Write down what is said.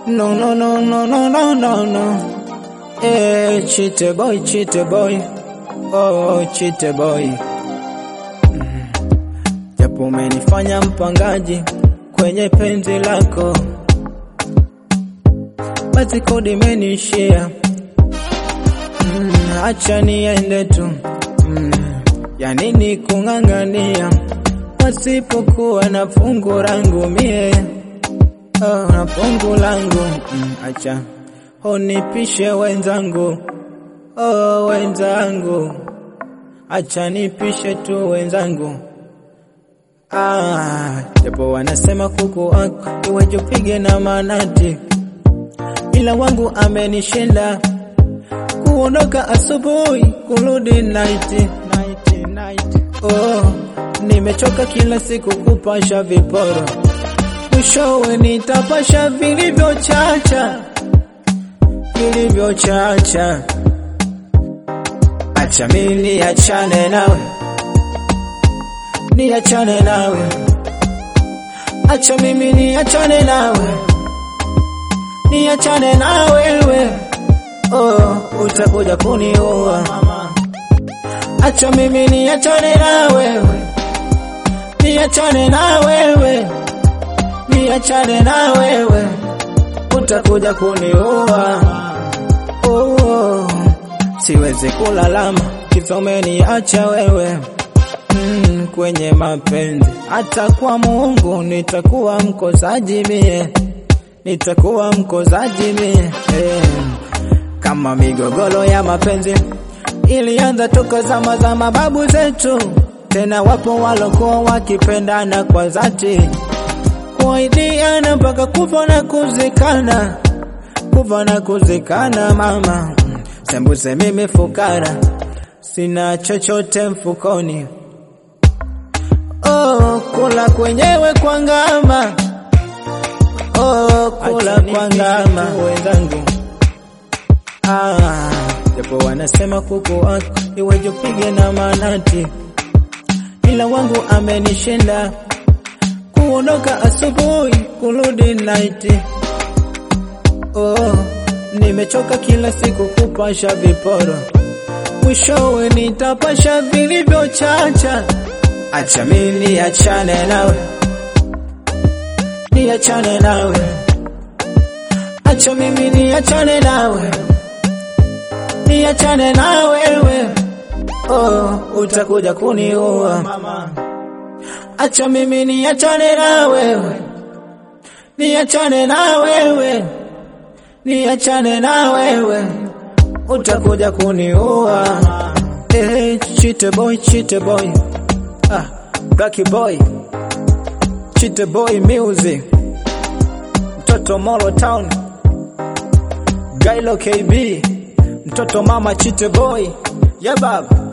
No, no, no, no, no, no, no, no. Eh, chite boy, chite boy. Oh, chite boy. Mm. Japo umenifanya mpangaji kwenye penzi lako, basi kodi imenishia. Mm, acha niende tu. Mm, ya nini kung'ang'ania pasipokuwa na fungu langu mie oh, na fungu langu mm, acha unipishe wenzangu oh, wenzangu acha nipishe tu wenzangu ah, japo wanasema kuku wako iweje upige na manati, ila wangu amenishinda kuondoka asubuhi kurudi night, night, night. Oh, nimechoka kila siku kupasha viporo, mwishowe nitapasha vilivyochacha vilivyochacha. Acha mimi niachane nawe, niachane nawe, acha mimi niachane nawe, niachane nawe wewe oh, utakuja kuniua. Acha mimi niachane na wewe, niachane na wewe, niachane na wewe, utakuja kuniua. Oh, oh. Siwezi kulalama kisomeni, acha wewe mm, kwenye mapenzi. Hata kwa Mungu nitakuwa mkosaji mie, nitakuwa mkosaji mie eh kama migogoro ya mapenzi ilianza toka zama za mababu zetu, tena wapo walokuwa wakipendana kwa dhati, kuahidiana mpaka kufa na kuzikana, kufa na kuzikana. Mama sembuse mimi fukara, sina chochote mfukoni. Oh, kula kwenyewe kwa ngama, oh, kula kwa ngama wenzangu Ah, japo wanasema kuku wako iweje upige na manati, ila wangu amenishinda kuondoka asubuhi kurudi night. Oh, nimechoka kila siku kupasha viporo, mwishowe nitapasha vilivyochacha. Acha mimi niachane nawe, niachane nawe, acha mimi niachane nawe niachane na wewe oh, utakuja kuniua. Acha mimi niachane na wewe, niachane na wewe, niachane na wewe, utakuja kuniua. Eh, chite boy, chite boy, ah, blacky boy, chite boy music, mtoto Molo Town, Gailo KB mtoto mama chite boy yeah baba